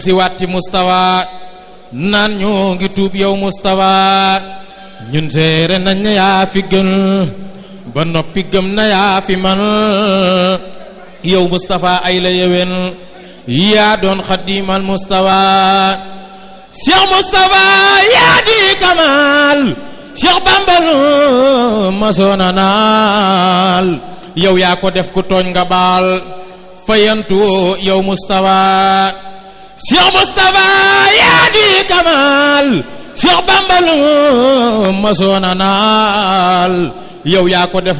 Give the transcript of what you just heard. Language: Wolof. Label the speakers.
Speaker 1: si watti mustawa naan ñoo ngi tuub yow mustawa ñun seere nañ na yaa fi gën ba noppi gëm na yaa fi man yow mustafa ay la yewen yaa doon xadimal mustawa cheikh mustafa yaa di kamal cheikh bambal masoona naal yow yaa ko def ku tooñ nga baal fayantu yow mustafa cheikh mustafa yaa di kamal cheikh bambal masoona naal yow yaa ko def